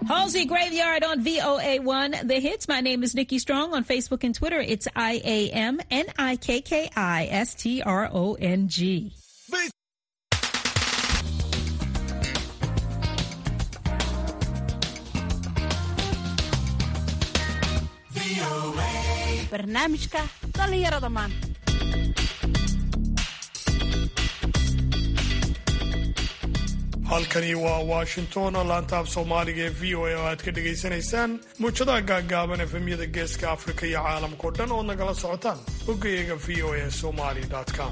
Halsey Graveyard on VOA1, The Hits. My name is Nikki Strong on Facebook and Twitter. It's I A M N I K K I S T R O N G. barnaamijka dhallinyarada maanta halkani waa washington oo laanta af soomaaliga ee v o a oo aad ka dhagaysanaysaan muujadaha gaaggaaban efemyada geeska afrika iyo caalamkao dhan ood nagala socotaan boggayaga v o a somali com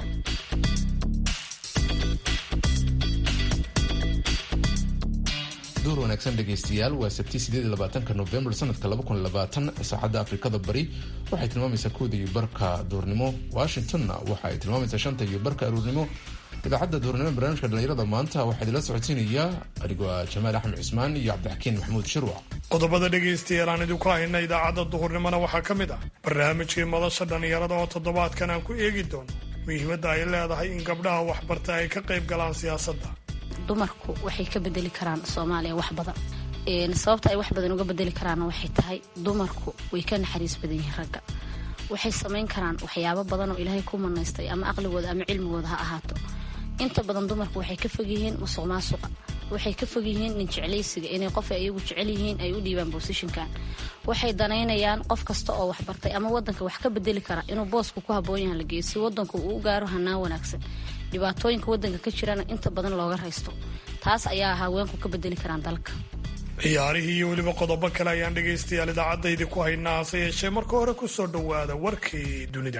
duur wanaagsan dhegaystayaal waa sabti sideedlabaatanka novembar sanadka saacadda afrikada bari waxay tilmaamaysaa kooda iyo barka duurnimo washingtonna waxa ay tilmaamaysaa shanta iyo barka aruurnimo idaacadda duurnimo barnaamijka dhallinyarada maanta waxaa idinla socodsiinayaa adigoo ah jamaal axmed cismaan iyo cabdixakiin maxamuud shirwac qodobada dhegaystayaal aan idinku hayna idaacadda duhurnimona waxaa ka mid ah barnaamijkii madasha dhallinyarada oo toddobaadkan aan ku eegi doono muhiimadda ay leedahay in gabdhaha waxbarta ay ka qayb galaan siyaasadda dumarku waxay ka bedeli karaan soomaaliya wax badan sababta ay wax badan uga bedeli karaanna waxay tahay dumarku way ka naxariis badan yihiin ragga waxay samayn karaan waxyaabo badan oo ilaahay ku manaystay ama aqligooda ama cilmigooda ha ahaato inta badan dumarku waxay ka fog yihiin musuq maasuqa waxay ka fog yihiin nin jeclaysiga inay qof ay iyagu jecel yihiin ay u dhiibaan bosishinkan waxay danaynayaan qof kasta oo waxbartay ama wadanka wax ka bedeli kara inuu boosku ku haboon yahan la geeyo si wadanku uu u gaaro hanaan wanaagsan dhibaatooyinka wadanka ka jirana inta badan looga raysto taas ayaa haweenku ka bedeli karaan dalka ciyaarihii iyo weliba qodobo kale ayaan dhegaystayaal idaacadaydi ku haynaa hase yeeshee marka hore ku soo dhowaada warkii dunida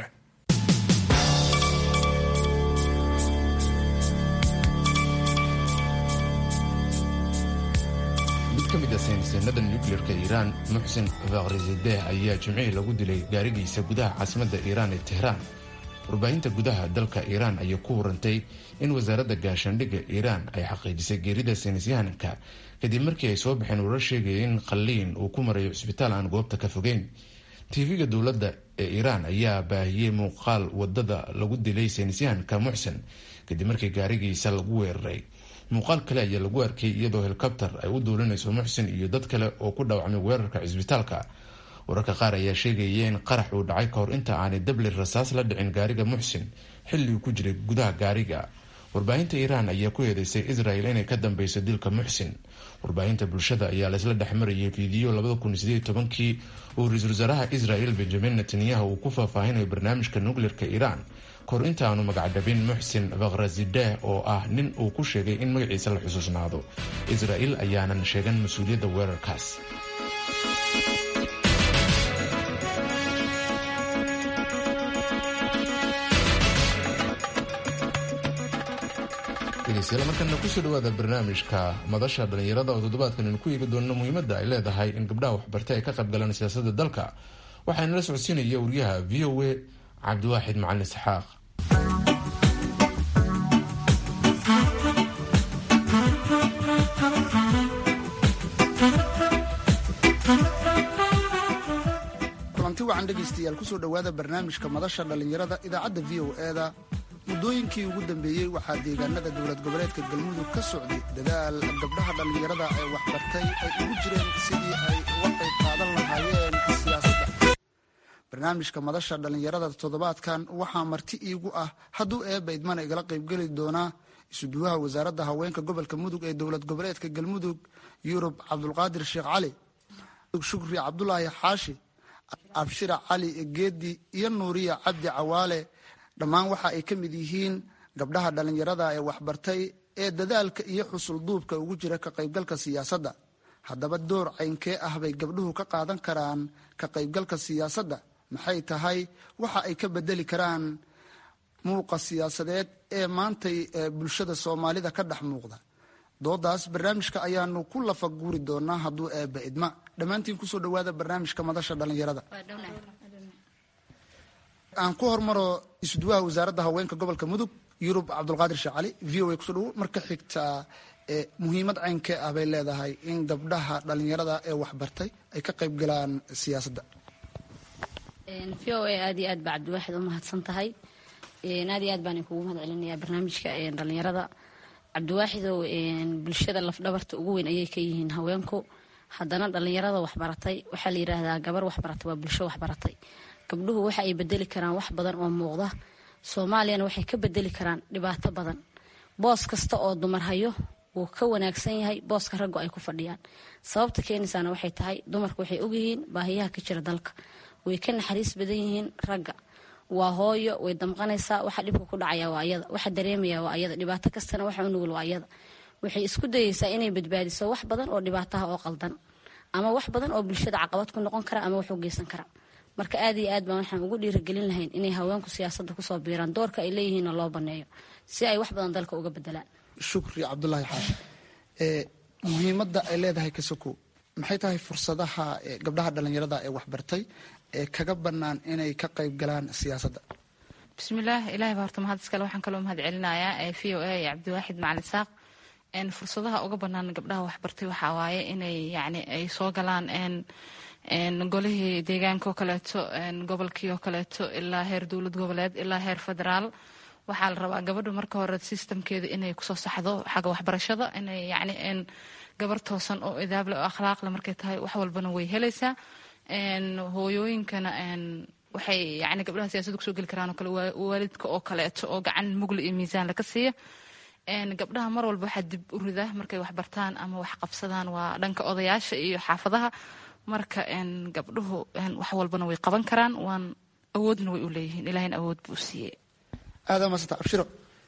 mid ka mid a saynisyannada nukleerka iiraan muxsin fakhrizadeh ayaa jimcihii lagu dilay gaarigiisa gudaha caasimadda iiraan ee tehraan warbaahinta gudaha dalka iiraan ayaa ku warantay in wasaaradda gaashaandhigga iiraan ay xaqiijisay geerida saynisyahanka kadib markii ay soo baxeen warar sheegaya in qalliin uu ku marayo cisbitaal aan goobta ka fogeyn tv-ga dowladda ee iiraan ayaa baahiyey muuqaal wadada lagu dilay saynisyahanka muxsin kadib markii gaarigiisa lagu weeraray muuqaal kale ayaa lagu arkay iyadoo helikobter ay u duulinayso muxsin iyo dad kale oo ku dhaawacmay weerarka cisbitaalka wararka qaar ayaa sheegaya in qarax uu dhacay kahor inta aanay dabli rasaas la dhicin gaariga muxsin xilli uu ku jiray gudaha gaariga warbaahinta iiraan ayaa ku eedeysay israel inay ka dambeyso dilka muxsin warbaahinta bulshada ayaa laysla dhexmarayay fiidiyo labada kun sideed tobankii uu ra-iisul wasaaraha israel benjamin netanyahu uu ku faahfaahinayo barnaamijka nukleerka iiraan kahor inta aanu magacdhabin muxsin fakhrazideh oo ah nin uu ku sheegay in magaciisa la xusuusnaado israel ayaanan sheegan mas-uuliyadda weerarkaas dhegeystayaal markana kusoo dhawaada barnaamijka madasha dhallinyarada oo toddobaadkan aynu ku eegi doonno muhiimadda ay leedahay in gabdhaha waxbartay ay ka qayb galaan siyaasadda dalka waxaana la socodsiinaya wariyaha v o a cabdiwaaxid macalin isxaaq kulanti wacan dhegaystayaal kusoo dhowaada barnaamijka madasha dhallinyarada idaacadda v o e da muddooyinkii ugu dambeeyey waxaa deegaanada dowlad goboleedka galmudug ka socday dadaal gabdhaha dhallinyarada ee waxbartay ay ugu jireen sidii ay uga qayb qaadan lahaayeen siyaasadda barnaamijka madasha dhallinyarada toddobaadkan waxaa marti iigu ah hadduu eebba idmana igala qaybgeli doonaa isuduwaha wasaaradda haweenka gobolka mudug ee dowlad goboleedka galmudug yurub cabdulqaadir sheekh cali shukri cabdulaahi xaashi abshira cali geedi iyo nuuriya cabdi cawaale dhammaan waxa ay ka mid yihiin gabdhaha dhallinyarada ee waxbartay ee dadaalka iyo xusul duubka ugu jira ka qaybgalka siyaasadda haddaba door caynkee ah bay gabdhuhu ka qaadan karaan ka qaybgalka siyaasadda maxay tahay waxa ay ka bedeli karaan muuqa siyaasadeed ee maantay bulshada soomaalida ka dhex muuqda doodaas barnaamijka ayaanu ku lafa guuri doonaa hadduu eebba idma dhammaantiin kusoo dhawaada barnaamijka madasha dhallinyarada aan ku hormaro isuduwaha wasaaradda haweenka gobolka mudug yurub cabdulqaadir sheekh cali v o a kusoo dhawo marka xigtaa muhiimad caynkee ah bay leedahay in gabdhaha dhallinyarada ee waxbartay ay ka qayb galaan siyaasadda v o a aad iyo aad baa cabdiwaaxid u mahadsan tahay aad iyo aad baan kugu mahad celinayaa barnaamijka dhallinyarada cabdiwaaxidow bulshada lafdhabarta ugu weyn ayay ka yihiin haweenku haddana dhalinyarada waxbaratay waxaa la yiraahdaa gabar waxbaratay waa bulsho waxbaratay gabdhuhu waxa ay bedeli karaan wax badan oo muuqda soomaaliyana waxay ka bedeli karaan dhibaato badan boos kasta oo dumar hayo wuu ka wanaagsan yahay booska raggu ay ku fadhiyaan sababta keenaysaana waxay tahay dumarku waxay ogyihiin baahiyaha ka jira dalka way ka naxariis badan yihiin ragga waa hooyo way damqanaysaa waxa dhibka ku dhacaya waa ayada waxa dareemaya waa ayada dhibaato kastana waxa u nugul waa ayada waxay isku dayeysaa inay badbaadiso wax badan oo dhibaataha oo qaldan ama wax badan oo bulshada caqabad ku noqon kara ama wax u geysan kara marka aad iyo aad baan waxaan ugu dhiirigelin lahayn inay haweenku siyaasadda kusoo biiraan doorka ay leeyihiinna loo baneeyo si ay wax badan dalka uga bedelaan shukri cabdulaahi xaashi muhiimadda ay leedahay kasoko maxay tahay fursadaha gabdhaha dhallinyarada ee waxbartay ee kaga bannaan inay ka qayb galaan siyaasadda bismillaah ilahay baa horta mahad iskale waxaan kaloo mahad celinayaa v o a iyo cabdiwaaxid macalin saaq fursadaha uga bannaan gabdhaha waxbartay waxaa waaye inay yacni ay soo galaan golihii deegaanka oo kaleeto gobolkii oo kaleeto ilaa heer dowlad goboleed ilaa heer federaal waxaa la rabaa gabadha marka hore sistamkeeda inay kusoo saxdo xagga waxbarashada inay yacni gabar toosan oo idaable oo akhlaaqle markay tahay wax walbana way helaysaa hooyooyinkana waxay yani gabdhaha siyaasadda kusoo geli karaan oo kale waalidka oo kaleeto oo gacan mugla iyo miisaan laga siiya gabdhaha mar walba waxaa dib u rida markay waxbartaan ama wax qabsadaan waa dhanka odayaasha iyo xaafadaha marka gabdhuhu wax walbana way qaban karaan waan awoodna way u leeyihiin ilahina awood buu siiyey aadan maasanta abshiro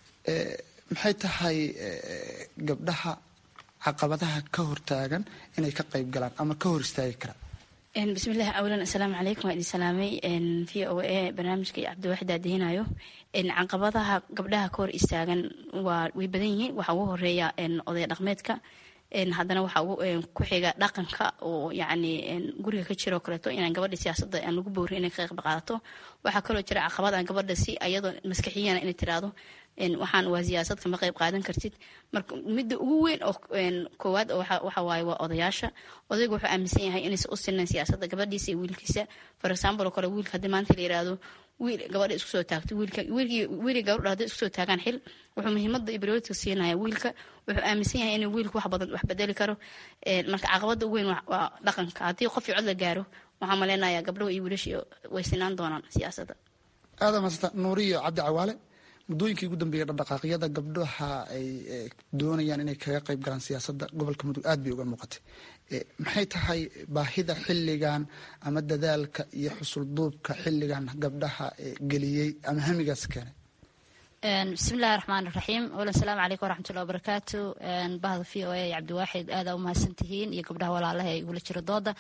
maxay tahay gabdhaha caqabadaha ka hortaagan inay ka qayb galaan ama ka hor istaagi karaan bismillahi awlan assalaamu calaykum waa idin salaamay v o a barnaamijka iyo cabdiwaaxid aadihinayo caqabadaha gabdhaha ka hor istaagan waa way badan yihiin waxaa ugu horeeya oday dhaqmeedka haddana waxaa ku xiga dhaqanka oo yacni guriga ka jiro kaleeto inaan gabadha siyaasadda aan lagu bowrin inay ka qayb qaadato waxaa kaloo jira caqabad aan gabadha si ayadoo maskaxiyana inay tiraahdo waxaan waa siyaasad kama qayb qaadan kartid marka midda ugu weyn oo koowaad waxa waaye waa odayaasha odaygu wuxuu aaminsan yahay inaysan u sinayn siyaasadda gabadhiisa iyo wiilkiisa for example oo kale wiilka haddii maanta la yiraahdo wiil gabadha isku soo taagto wiilka wiilkii wiilkii gabadha hadday isku soo taagaan xil wuxuu muhiimadda iyo priority siinaya wiilka wuxuu aaminsan yahay inuu wiilku wax badan wax bedeli karo marka caqabada ugu weyn waa dhaqanka haddii qof cod la gaaro waxaan maleynayaa gabdhahu iyo wiilashii way sinaan doonaan siyaasadda aadan maasanta nuuriyo cabdi cawaale muddooyinkii ugu dambeeyay dhaqdhaqaaqyada gabdhaha ay doonayaan inay kaga qayb galaan siyaasadda gobolka mudug aad bay uga muuqatay maxay tahay baahida xilligan ama dadaalka iyo xusulduubka xilligan gabdhaha geliyey ama hamigaas keenay bismillahi raxmaan raxiim wala asalaamu calaykum waraxmatullahi wabarakaatu bahda v o a iyo cabdiwaaxid aadaa u mahadsantihiin iyo gabdhaha walaalaha ee igula jiro dooda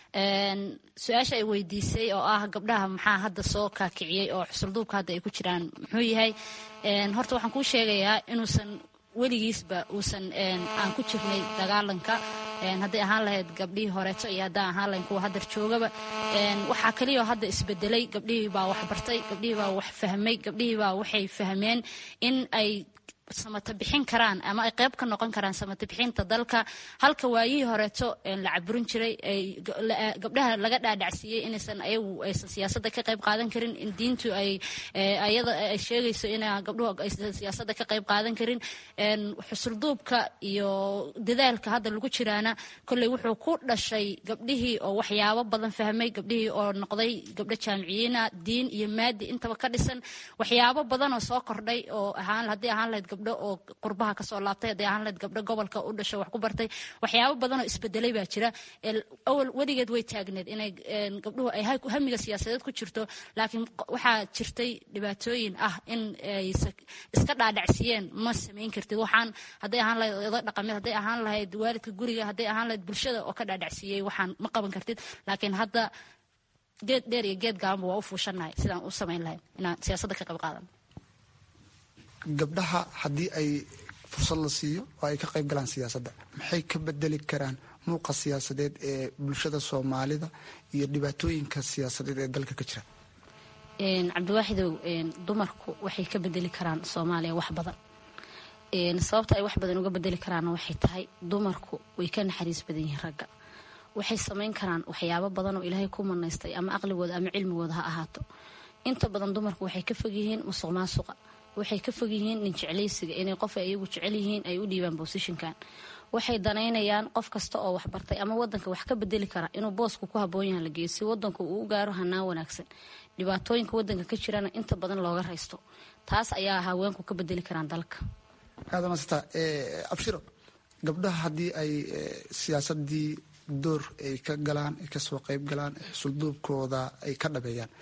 su-aasha ay weydiisay oo ah gabdhaha maxaa hadda soo kaakiciyey oo xusulduubka hadda ay ku jiraan muxuu yahay horta waxaan kuu sheegayaa inuusan weligiisba uusan aan ku jirnay dagaalanka hadday ahaan lahayd gabdhihii horeeto iyo haddaan ahaan lahayn kuwa haddar joogaba waxaa kaliyaoo hadda isbedelay gabdhihii baa wax bartay gabdhihii baa wax fahmay gabdhihii baa waxay fahmeen in ay samata bixin karaan ama ay qayb ka noqon karaan samata bixinta dalka halka waayihii horeeto la caburin jiray gabdhaha laga dhaadhacsiiyey inaysan ayagu aysan siyaasadda ka qayb qaadan karin in diintu ay ayada ay sheegayso in gabdhuhu aysan siyaasadda ka qayb qaadan karin xusulduubka iyo dadaalka hadda lagu jiraana kolley wuxuu ku dhashay gabdhihii oo waxyaabo badan fahmay gabdhihii oo noqday gabdho jaamiciyiina diin iyo maadi intaba ka dhisan waxyaabo badan oo soo kordhay oo ahaan haddii ahaan lahayd gabdho oo qurbaha kasoo laabtay hadday ahaan lahayd gabdho gobolka u dhasho wax ku bartay waxyaabo badan oo isbedelay baa jira awal weligeed way taagneed inay gabdhuhu ay hamiga siyaasadeed ku jirto laakiin waxaa jirtay dhibaatooyin ah in ay iska dhaadhacsiiyeen ma samayn kartid waxaan hadday ahaan lahayd oday dhaqameed hadday ahaan lahayd waalidka guriga hadday ahaan lahayd bulshada oo ka dhaadhacsiiyey waxaan ma qaban kartid laakiin hadda geed dheer iyo geed gaabanba waa u fuushanahay sidaan u samayn lahayn inaan siyaasadda ka qayb qaadan gabdhaha haddii ay fursad la siiyo oo ay ka qayb galaan siyaasadda maxay ka bedeli karaan muuqa siyaasadeed ee bulshada soomaalida iyo dhibaatooyinka siyaasadeed ee dalka ka jira cabdiwaaxidow dumarku waxay ka bedeli karaan soomaaliya wax badan sababta ay wax badan uga bedeli karaanna waxay tahay dumarku way ka naxariis badan yihiin ragga waxay samayn karaan waxyaabo badan oo ilaahay ku manaystay ama aqligooda ama cilmigooda ha ahaato inta badan dumarku waxay ka fog yihiin musuq maasuqa waxay ka fog yihiin nin jeclaysiga inay qof ay iyagu jecel yihiin ay u dhiibaan bosishinkan waxay danaynayaan qof kasta oo waxbartay ama wadanka wax ka bedeli kara inuu boosku ku haboon yaha la geeyo si wadanku uu u gaaro hanaan wanaagsan dhibaatooyinka wadanka ka jirana inta badan looga raysto taas ayaa haweenku ka bedeli karaan dalka aadamasta abshiro gabdhaha haddii ay siyaasadii door ay ka galaan ay kasoo qayb galaan xusulduubkooda ay ka dhabeeyaan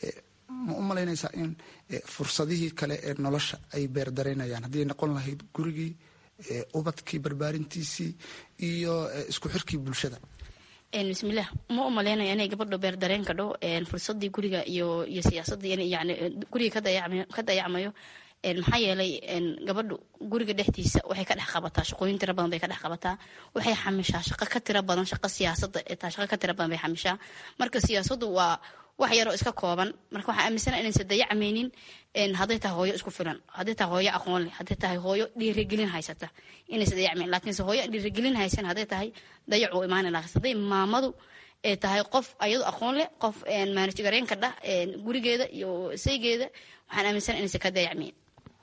ma u malaynaysaa in fursadihii kale ee nolosha ay beerdaraynayaan haddii ay noqon lahayd gurigii ubadkii barbaarintiisii iyo isku xirkii bulshada bismillaah ma u malaynaya inay gabadho beerdareen kadho fursadii guriga iyo iyo siyaasadii in yani guriga ka dayacmayo maxaa yeelay gabadhu guriga dhexdiisa waxay ka dhex qabataa shaqooyin tira badan bay ka dhex qabataa waxay xamishaa shaqo ka tira badan shaqo siyaasada taa shaqo ka tira badan bay xamishaa marka siyaasadu waa wax yaroo iska kooban marka waxaa aaminsana inaysan dayacmaynin hadday tahay hooyo isku filan hadday tahay hooyo aqoon leh hadday tahay hooyo dhiirigelin haysata inaysan dayacmaynin laakiinse hooyo dhiirigelin haysan hadday tahay dayac uu imaani lahaa hadday maamadu ee tahay qof ayadu aqoon leh qof maanaj gareenka dhah gurigeeda iyo saygeeda waxaan aaminsana inaysan ka dayacmayn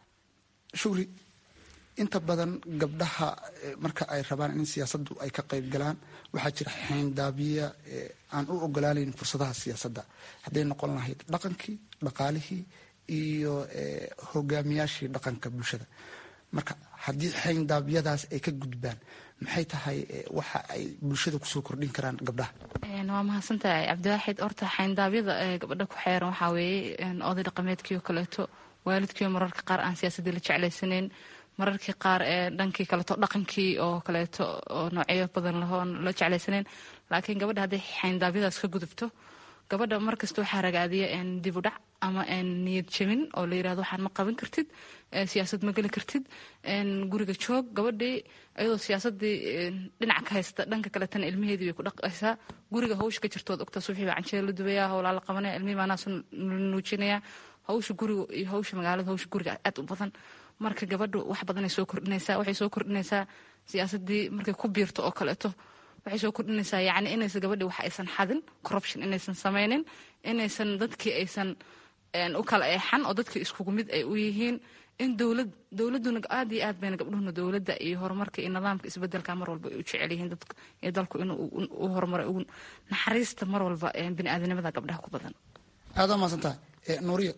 shugri inta badan gabdhaha marka ay rabaan in siyaasaddu ay ka qayb galaan waxaa jira xeyndaabya aan u ogolaanayn fursadaha siyaasadda hadday noqon lahayd dhaqankii dhaqaalihii iyo hogaamiyaashii dhaqanka bulshada marka haddii xeyndaabyadaas ay ka gudbaan maxay tahay waxa ay bulshada kusoo kordhin karaan gabdhaha waa mahadsantahay cabdiwaaxid horta xeyndaabyada gabadha ku xeeran waxaa weeye oday dhaqameedkii oo kaleeto waalidkiio mararka qaar aan siyaasadii la jeclaysanayn mararkii qaar ee dhankii kaleeto dhaqankii oo kaleeto oo noocyo badan lahoon la jeclaysanayn laakiin gabadha hadday xayndaabyadaas ka gudubto gabadha markasta waxaa ragaadiya dib u dhac ama niyad jabin oo la yirahdo waxaan ma qaban kartid siyaasad ma geli kartid guriga joog gabadhii iyadoo siyaasadii dhinac ka haysta dhanka kaletana ilmaheedii bay ku dhaqaysaa guriga hawsha ka jirtood ogtaa subaxii baa canjeer la dubayaa howlaa la qabanaya ilmihii maanaasu nuujinaya hawsha guriga iyo hawsha magaalada hawsha guriga aad u badan marka gabadhu wax badanay soo kordhinaysaa waxay soo kordhinaysaa siyaasadii markay ku biirto oo kaleeto waxay soo kordhinaysaa yacni inaysan gabadhii wax aysan xadin corruption inaysan samaynin inaysan dadkii aysan u kala eexan oo dadkii iskugu mid ay u yihiin in dowlad dowladuna aad iyo aad bayna gabdhuhuna dowladda iyo horumarka iyo nidaamka isbedelka mar walba ay u jecel yihiin dadka iyo dalku inuu u horumaray ugu naxariista mar walba biniaadanimada gabdhaha ku badan aada maasantahay nuuriyo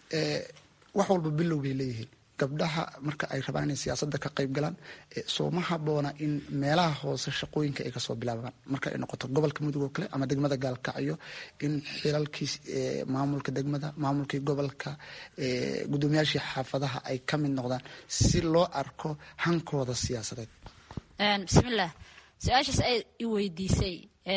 wax walba bilow bay leeyihiin gabdhaha marka ay rabaan inay siyaasadda ka qayb galaan sooma haboona in meelaha hoose shaqooyinka ay kasoo bilaabaan marka ay noqoto gobolka mudug oo kale ama degmada gaalkacyo in xilalkii maamulka degmada maamulkii gobolka gudoomiyaashii xaafadaha ay ka mid noqdaan si loo arko hankooda siyaasadeed bismillaah su-aashaas ay i weydiisay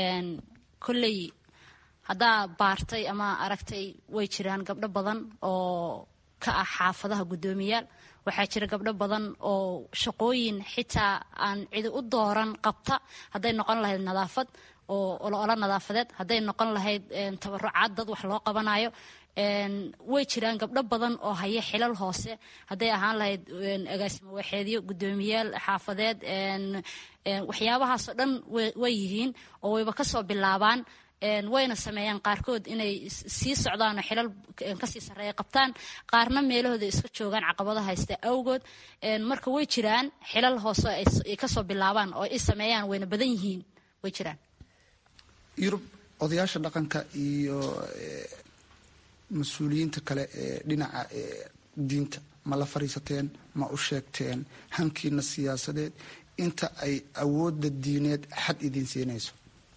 kolley haddaa baartay ama aragtay way jiraan gabdho badan oo ka ah xaafadaha guddoomiyaal waxaa jira gabdho badan oo shaqooyin xitaa aan cidi u dooran qabta hadday noqon lahayd nadaafad oo olo nadaafadeed hadday noqon lahayd tabarucaad dad wax loo qabanayo way jiraan gabdho badan oo haya xilal hoose hadday ahaan lahayd agaasimo waxeedyo guddoomiyaal xaafadeed waxyaabahaasoo dhan way yihiin oo wayba kasoo bilaabaan wayna sameeyaan qaarkood inay sii socdaan oo xilal kasii sarreeya qabtaan qaarna meelahooda iska joogaan caqabado haysta awgood marka way jiraan xilal hoose ay kasoo bilaabaan oo ay sameeyaan wayna badan yihiin way jiraan yurub odayaasha dhaqanka iyo mas-uuliyiinta kale ee dhinaca diinta ma la fariisateen ma u sheegteen hankiina siyaasadeed inta ay awoodda diineed xad idiin siinayso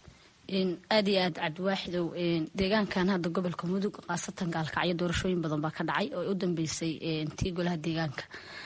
aad iyo aad cabdiwaaxidow deegaankan hadda gobolka mudug khaasatan gaalkacyo doorashooyin badan baa ka dhacay oo u dambeysay tii golaha deegaanka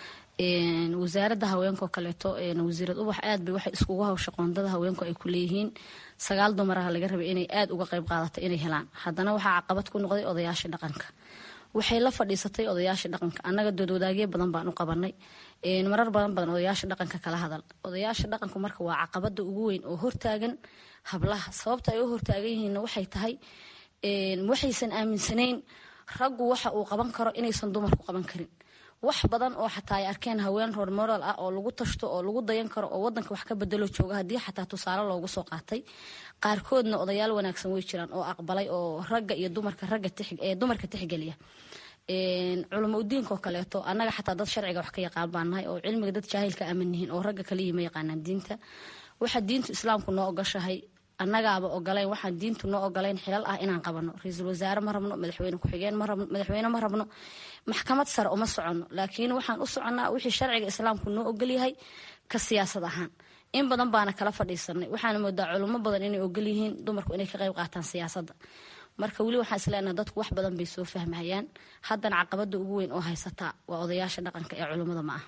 wasaaradda haweenka oo kaleeto wasiirad ubax aad bay waxay iskugu hawsha qoondada haweenku ay ku leeyihiin sagaal dumaraha laga rabay inay aad uga qayb qaadato inay helaan haddana waxaa caqabad ku noqday odayaasha dhaqanka waxay la fadhiisatay odayaasha dhaqanka annaga doodwadaagyo badan baan u qabanay marar badan badan odayaasha dhaqanka kala hadal odayaasha dhaqanku marka waa caqabada ugu weyn oo hortaagan hablaha sababta ay u hortaagan yihiin waxay tahay waxaysan aaminsanayn raggu waxa uu qaban karo inaysan dumarku qaban karin wax badan oo xataa ay arkeen haween ror moral ah oo lagu tashto oo lagu dayan karo oo wadanka wax ka bedelo jooga haddii xataa tusaale loogu soo qaatay qaarkoodna odayaal wanaagsan way jiraan oo aqbalay oo ragga iyo dumarka ragga ee dumarka tixgeliya culamo udiinka oo kaleeto annaga xataa dad sharciga wax ka yaqaan baan nahay oo cilmiga dad jaahilka aaman yihiin oo ragga kaliya ma yaqaanaan diinta waxa diintu islaamku noo ogashahay annagaaba ogolayn waxaan diintu noo ogolayn xilal ah inaan qabano ra-iisul wasaare ma rabno madaxweyne ku-xigeen ma rabno madaxweyne ma rabno maxkamad sare uma soconno laakiin waxaan u soconnaa wixii sharciga islaamku noo ogolyahay ka siyaasad ahaan in badan baana kala fadhiisanay waxaana moodaa culimo badan inay ogol yihiin dumarku inay ka qayb qaataan siyaasadda marka weli waxaan isleenaha dadku wax badan bay soo fahmahayaan haddana caqabada ugu weyn oo haysataa waa odayaasha dhaqanka ee culimmada ma ah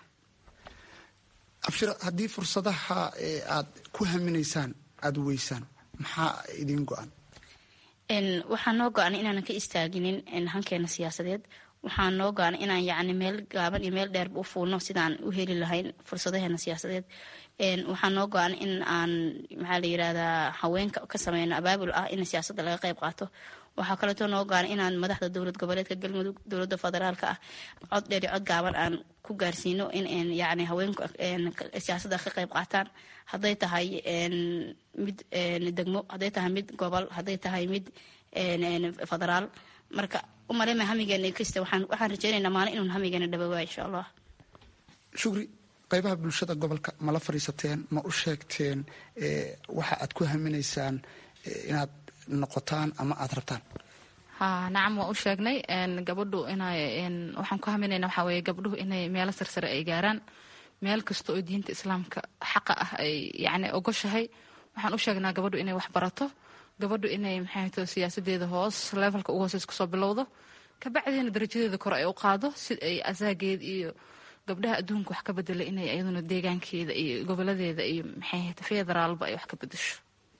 abshir haddii fursadaha aad ku haminaysaan aada weysaan maxaa idiin go-an waxaa noo go-an inaanan ka istaaginin hankeena siyaasadeed waxaa noo go-an inaan yacni meel gaaban iyo meel dheerba u fuulno sidaan u heli lahayn fursadaheena siyaasadeed waxaa noo go-an in aan maxaa la yirahdaa haweenka ka sameyno abaabul ah in siyaasadda laga qayb qaato waxaa kaleeto noo go-an inaan madaxda dowlad goboleedka galmudug dowladda federaalka ah cod dheer iyo cod gaaban aan ku gaarsiino in yani haweenku siyaasadda ka qayb qaataan hadday tahay mid degmo hadday tahay mid gobol hadday tahay mid federaal marka umalema hamigeena kasta waxaan rajeynaynaa maalin inuun hamigeena dhabowa insha allah shukri qaybaha bulshada gobolka ma la fadhiisateen ma u sheegteen waxa aad ku haminaysaan inaad noqotaan ama aada rabtaan ha nacam waa u sheegnay gabadhu inay waxaan ku haminayna waxaa weeye gabdhuhu inay meelo sarsare ay gaaraan meel kasta oo diinta islaamka xaqa ah ay yacni ogoshahay waxaan u sheegnaa gabadhu inay wax barato gabadhu inay maxay to siyaasadeeda hoos levelka ugu hooseys kusoo bilowdo kabacdiina darajadeeda kore ay u qaado si ay asaageed iyo gabdhaha adduunka wax ka bedelay inay iyaduna deegaankeeda iyo goboladeeda iyo maxay federaalba ay wax ka bedesho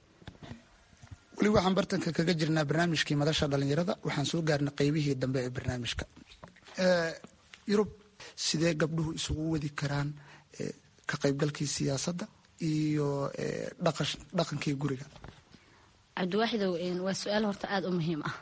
weli waxaan bartanka kaga jirnaa barnaamijkii madasha dhalinyarada waxaan soo gaarnay qeybihii dambe ee barnaamijka yurub sidee gabdhuhu isugu wadi karaan ka qaybgalkii siyaasadda iyo dhaqankii guriga cabdiwaaxidow waa su-aal horta aada u muhiim ah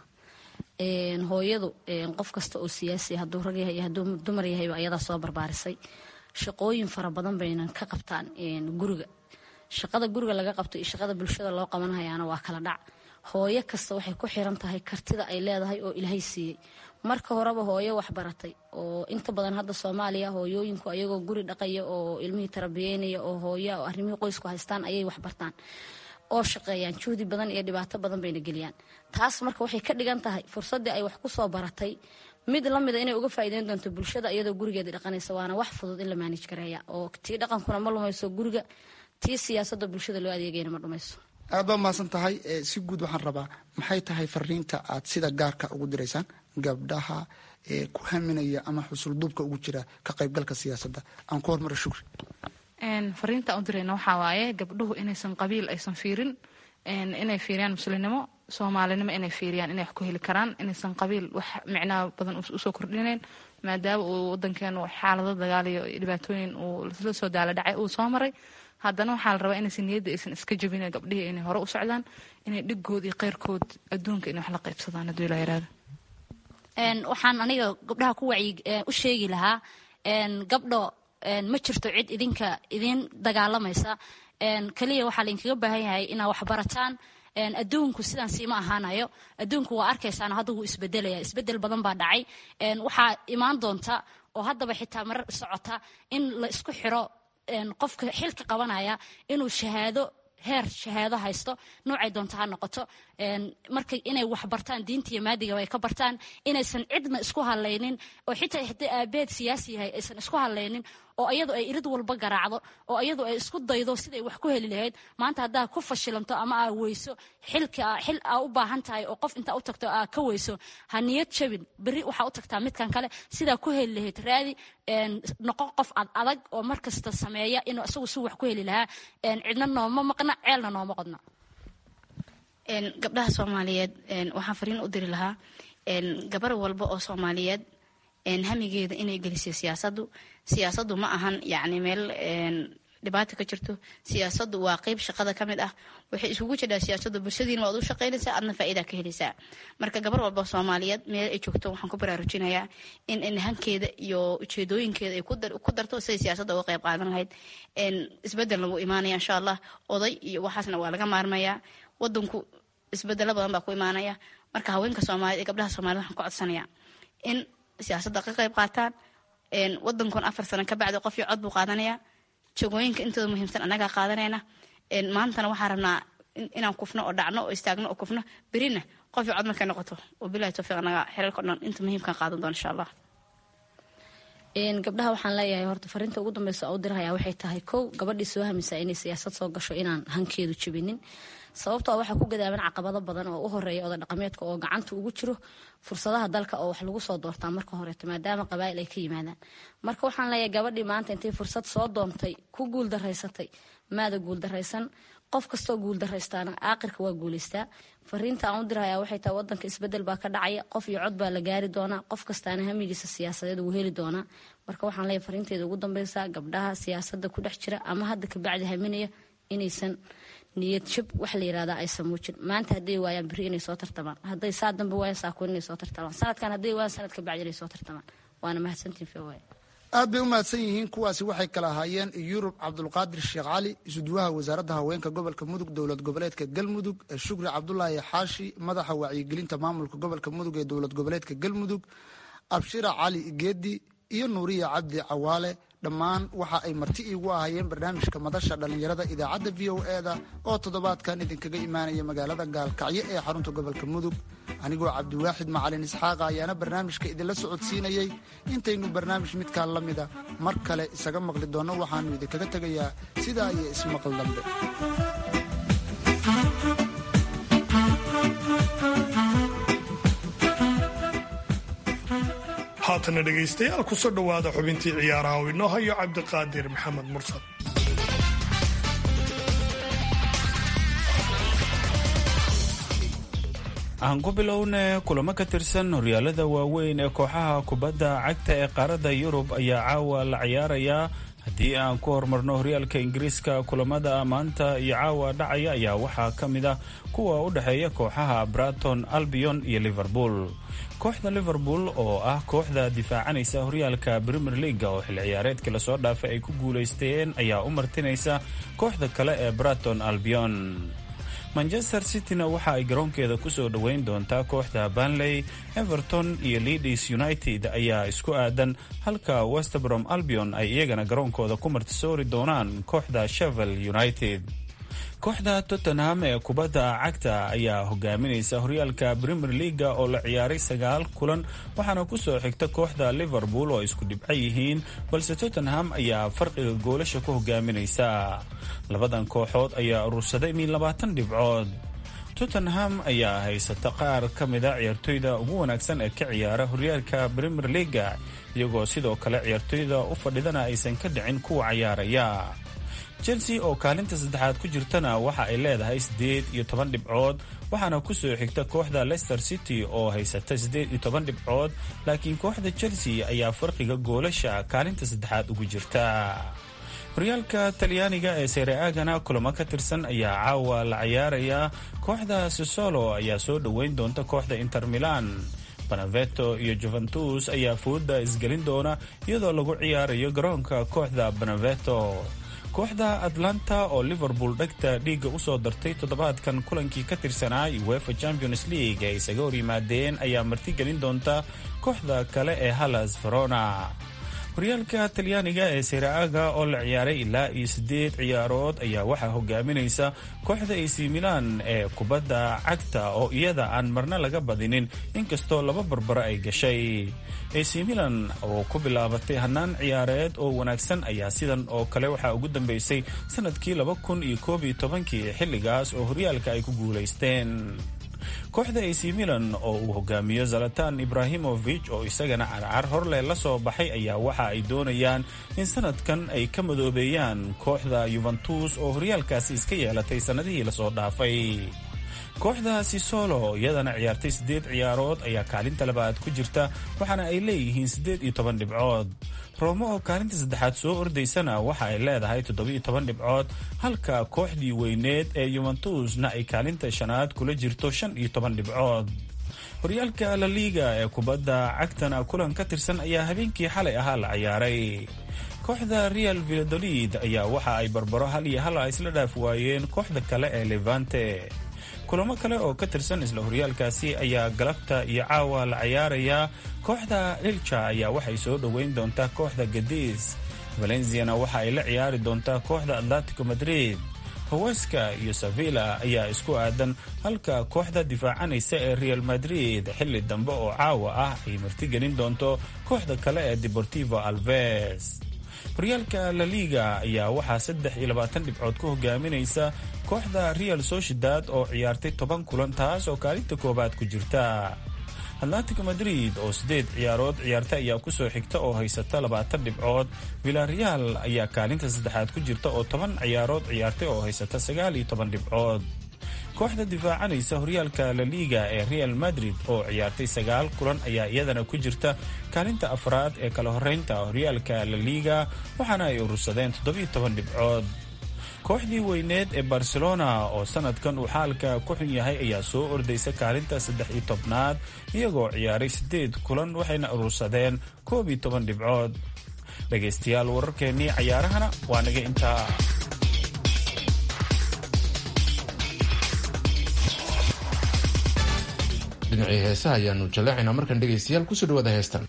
hooyadu qof kasta oo siyaasi hadduu rag yahay iyo hadduu dumar yahayba ayadaa soo barbaarisay shaqooyin fara badan baynan ka qabtaan guriga shaqada guriga laga qabto iyo shaqada bulshada loo qabanhayaana waa kala dhac hooyo kasta waxay ku xiran tahay kartida ay leedahay oo ilaahay siiyey marka horeba hooyo waxbaratay oo inta badan hadda soomaaliya hooyooyinku ayagoo guri dhaqaya oo ilmihii tarabiyeynaya oo hooya oo arrimihii qoysku haystaan ayay waxbartaan oo shaqeeyaan juhdi badan iyo dhibaato badan bayna geliyaan taas marka waxay ka dhigan tahay fursaddii ay wax kusoo baratay mid lamida inay uga faa'iideyn doonto bulshada iyadoo gurigeeda dhaqanaysa waana wax fudud in la maanij gareeya oo tii dhaqankuna ma lumayso guriga tii siyaasadda bulshada loo adeegayna ma dhumayso aad baa mahadsan tahay si guud waxaan rabaa maxay tahay fariinta aad sida gaarka ugu diraysaan gabdhaha ku haminaya ama xusulduubka ugu jira ka qaybgalka siyaasadda aan ku hormaro shukri fariinta u dirayna waxaa waaye gabdhuhu inaysan qabiil aysan fiirin inay fiiriyaan muslimnimo soomaalinimo inay fiiriyaan inay wax ku heli karaan inaysan qabiil wax micnaha badan usoo kordhinayn maadaama uu wadankeenu xaalado dagaal iyo dhibaatooyin uu la soo daala dhacay uu soo maray haddana waxaa la rabaa inaysan niyadda aysan iska jabin gabdhihii inay hore u socdaan inay dhiggood iyo keyrkood adduunka inay wax la qaybsadaan hadduu ilaa yaraado waxaan aniga gabdhaha ku wacyi u sheegi lahaa gabdho ma jirto cid idinka idiin dagaalamaysa keliya waxaa laydinkaga baahan yahay inaad waxbarataan adduunku sidaan siima ahaanayo adduunku waa arkaysaan hadda wuu isbedelaya isbedel badan baa dhacay waxaa imaan doonta oo haddaba xitaa marar socota in la isku xiro qofka xilka qabanaya inuu shahaado heer shahaado haysto noocay doonta ha noqoto marka inay wax bartaan diinta iyo maadigaba ay ka bartaan inaysan cidna isku hadlaynin oo xitaa haddii aabeed siyaasi yahay aysan isku hadlaynin oo iyadu ay irid walba garaacdo oo iyadu ay isku daydo siday wax ku heli lahayd maanta haddaa ku fashilanto ama aa weyso xilka xil aa u baahan tahay oo qof intaa u tagto aa ka weyso ha niyad jabin berri waxaa u tagtaa midkan kale sidaa ku heli lahayd raadi noqo qof ad adag oo markasta sameeya inuu isagu si wax ku heli lahaa cidna nooma maqna ceelna nooma qodna gabdhaha soomaaliyeed waxaan fariin u diri lahaa gabar walba oo soomaaliyeed hamigeeda inay gelisiyo siyaasadu siyaasadu ma ahan yani meel dhibaata ka jirto siyaasadu waa qeyb shaqada kamid ah waxay isugu jirtaa siyaasadu bulshadiina waad u shaqaynaysaa adna faa'iida ka helaysaa marka gabar walba soomaaliyeed meel ay joogto waxaan ku baraarujinayaa in hankeeda iyo ujeedooyinkeeda ay ku darto siday siyaasadda uga qeyb qaadan lahayd isbedelna wuu imaanaya insha allah oday iyo waxaasna waa laga maarmayaa wadanku isbedelo badan baa ku imaanaya marka haweenka soomaaliyed ee gabdhaha soomaaliyed waxaan ku codsanayaa in siyaasadda ka qayb qaataan wadankan afar sano ka bacdi qofii cod buu qaadanaya jagooyinka intooda muhiimsan annagaa qaadanayna maantana waxaan rabnaa inaan kufno oo dhacno oo istaagno oo kufno berina qofii cod markay noqoto wabilahi towfiiq annaga xeerarka o dhan inta muhiimkan qaadan doona insha allah gabdhaha waxaan leeyahay horta fariinta ugu dambeysa oo u dirahaya waxay tahay kow gabadhii soo hamisa inay siyaasad soo gasho inaan hankeedu jebinin sababtoo waxaa ku gadaaban caqabado badan oo u horeeya oda dhaqameedka oo gacanta ugu jiro fursadaha dalka oo wax lagu soo doortaa marka horeeto maadaama qabaa'il ay ka yimaadaan marka waxaan leeyahay gabadhii maanta intay fursad soo doontay ku guuldaraysatay maada guuldaraysan qof kastoo guuldaraystaana aaqirka waa guuleystaa fariinta aan u dirhayaa waxay tahay wadanka isbedel baa ka dhacaya qof iyo cod baa la gaari doonaa qof kastaana hamigiisa siyaasadeed wuu heli doonaa marka waxaan leeyahay fariinteeda ugu dambeysa gabdhaha siyaasada ku dhex jira ama hadda kabacdi haminaya inaysan niyad jab wax la yirahdaa aysan muujin maanta hadday waayaan beri inay soo tartamaan hadday saa dambe waayaan saakuun inay soo tartamaan sanadkan hadday waayaan sanadka bacdi inay soo tartamaan waana mahadsantiin fawaaye aad bay u mahadsan yihiin kuwaasi waxay kala ahaayeen yurub cabdulqaadir sheekh cali isuduwaha wasaaradda haweenka gobolka mudug dowlad goboleedka galmudug shukri cabdulaahi xaashi madaxa wacyigelinta maamulka gobolka mudug ee dowlad goboleedka galmudug abshira cali geedi iyo nuuriya cabdi cawaale dhammaan waxa ay marti iigu ahayeen barnaamijka madasha dhallinyarada idaacadda v o eda oo toddobaadkan idinkaga imaanaya magaalada gaalkacyo ee xarunta gobolka mudug anigoo cabdiwaaxid macalin isxaaqa ayaana barnaamijka idinla socodsiinayey intaynu barnaamij midkaa la mida mar kale isaga maqli doonno waxaannu idinkaga tegayaa sidaa iyo ismaqal dambe haatana dhegaystayaal kusoo dhowaada xubintii ciyaaraha oo inoo hayo cabdiqaadir maxamed mursal aan ku bilowne kulamo ka tirsan horyaalada waaweyn ee kooxaha kubadda cagta ee qaaradda yurub ayaa caawa la ciyaarayaa haddii aan ku horumarno horyaalka ingiriiska kulamada maanta iyo caawa dhacaya ayaa waxaa ka mid ah kuwa u dhexeeya kooxaha braton albion iyo liverpool kooxda liverpool oo ah kooxda difaacanaysa horyaalka premier leaga oo xil ciyaareedkii lasoo dhaafay ay ku guulaysteen ayaa u martinaysa kooxda kale ee braton albion manchester cityna waxa ay garoonkeeda kusoo dhoweyn doontaa kooxda banley everton iyo leadis united ayaa isku aadan halka westbrom albion ay iyagana garoonkooda ku martisoori doonaan kooxda shevel united kooxda tottenham ee kubadda cagta ayaa hogaaminaysa horyaalka premier leaga oo la ciyaaray sagaal kulan waxaana kusoo xigta kooxda liverpool oo isku dhibco yihiin balse tottenham ayaa farqiga goolasha ku hogaaminaysa labadan kooxood ayaa urursaday min labaatan dhibcood tottenham ayaa haysata qaar ka mida ciyaartoyda ugu wanaagsan ee ka ciyaara horyaalka premier leaga iyagoo sidoo kale ciyaartoyda u fadhidana aysan ka dhicin kuwa cayaaraya chelsea oo kaalinta saddexaad ku jirtana waxa ay leedahay siddeed iyo toban dhibcood waxaana kusoo xigta kooxda leicester city oo haysata siddeed iyo toban dhibcood laakiin kooxda chelsea ayaa farqiga goolasha kaalinta saddexaad ugu jirta horyaalka talyaaniga ee sereagana kulamo ka tirsan ayaa caawa la ciyaaraya kooxda sisolo ayaa soo dhoweyn doonta kooxda inter milan banaveto iyo juventus ayaa fooda isgelin doona iyadoo lagu ciyaarayo garoonka kooxda banaveto kooxda atlanta oo liverpool dhegta dhiigga usoo dartay toddobaadkan kulankii ka tirsanaa uefa champions league ay isaga hor yimaadeen ayaa martigelin doonta kooxda kale ee hallas verona horyaalka talyaaniga ee seraaga oo la ciyaaray ilaa iyo siddeed ciyaarood ayaa waxaa hogaaminaysa kooxda ac milan ee kubadda cagta oo iyada aan marna laga badinin inkastoo laba barbaro ay gashay ac milan oo ku bilaabatay hannaan ciyaareed oo wanaagsan ayaa sidan oo kale waxaa ugu dambeysay sanadkii laba kun iyo koob iyo tobankii xilligaas oo horyaalka ay ku guulaysteen kooxda ac milan oo uu hogaamiyo zalatan ibrahimovic oo isagana carcar horleh la soo baxay ayaa waxa ay doonayaan in sanadkan ay ka madoobeeyaan kooxda yuventus oo horyaalkaasi iska yeelatay sannadihii lasoo dhaafay kooxda sisolo iyadana ciyaartay siddeed ciyaarood ayaa kaalinta labaad ku jirta waxaana ay leeyihiin siddeed iyo toban dhibcood roomo oo kaalinta saddexaad soo ordaysana waxa ay leedahay toddobiyo toban dhibcood halka kooxdii weyneed ee yuventusna ay kaalinta shanaad kula jirto shan iyo toban dhibcood horyaalka la liiga ee kubadda cagtana kulan ka tirsan ayaa habeenkii xalay ahaa la ciyaaray kooxda real villadolid ayaa waxa ay barbaro hal iyo hal a isla dhaaf waayeen kooxda kale ee levante kulamo kale oo ka tirsan isla horyaalkaasi ayaa galabta iyo caawa la ciyaarayaa kooxda ilja ayaa waxay soo dhoweyn doontaa kooxda gadiis valenciana waxa ay la ciyaari doontaa kooxda atletico madrid haweska iyo sevilla ayaa isku aadan halka kooxda difaacanaysa ee real madrid xilli dambe oo caawa ah ay martigelin doonto kooxda kale ee deportivo alves horyaalka la liga ayaa waxaa saddex iyo labaatan dhibcood ku hogaaminaysa kooxda real sociedad oo ciyaartay toban kulan taas oo kaalinta koowaad ku jirta atlantico madrid oo sideed ciyaarood ciyaarta ayaa kusoo xigta oo haysata labaatan dhibcood villareal ayaa kaalinta saddexaad ku jirta oo toban ciyaarood ciyaartay oo haysata sagaal iyo toban dhibcood kooxda difaacanaysa horyaalka la liga ee real madrid oo ciyaartay sagaal kulan ayaa iyadana ku jirta kaalinta afraad ee kala horeynta horyaalka la liga waxaana ay urursadeen toddobiyo toban dhibcood kooxdii weyneed ee barcelona oo sanadkan uu xaalka ku xun yahay ayaa soo ordaysa kaalinta saddex iyo tobnaad iyagoo ciyaaray siddeed kulan waxayna urursadeen koob iyo toban dhibcood dhegaystayaal wararkeennii cayaarahana waa naga intaa dhinacii heesaha ayaanu jallaacaynaa markan dhegaystayaal kusoo dhawaada heestan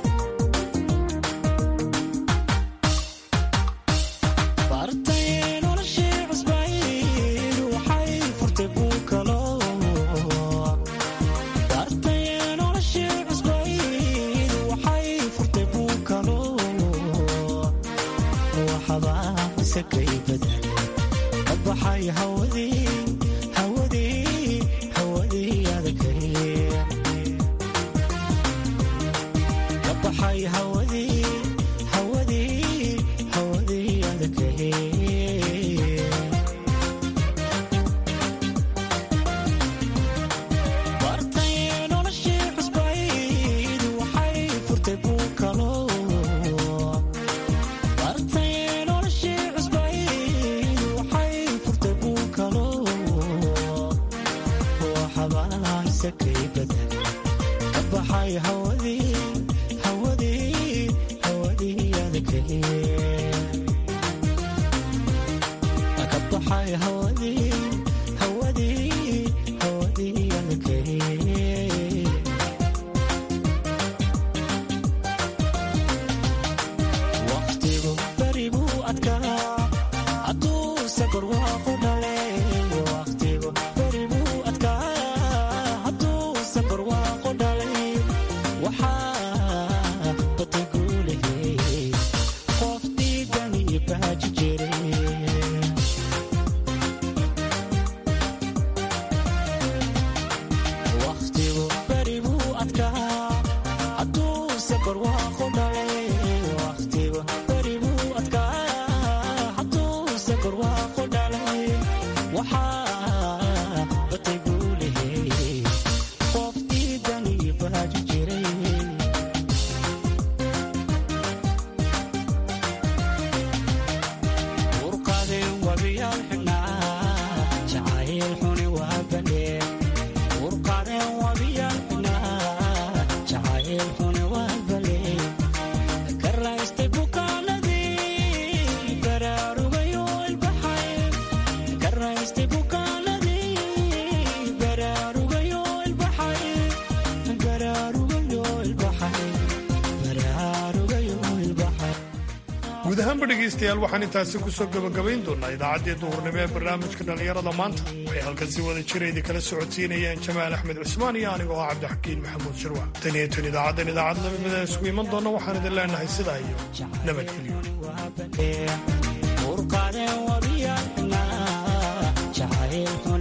guud ahaanba dhegaystayaal waxaan intaasi kusoo gabagabayn doonaa idaacaddii duhurnimo ee barnaamijka dhallinyarada maanta waxay halkan si wada jiraydii kala socodsiinayaan jamaal axmed cusmaan iyo anigoo ah cabdixakiin maxamuud shirwa tan iyo tan idaacaddan idaacad lamimida isugu iman doonna waxaan idin leenahay sidaa iyo nabadgelyo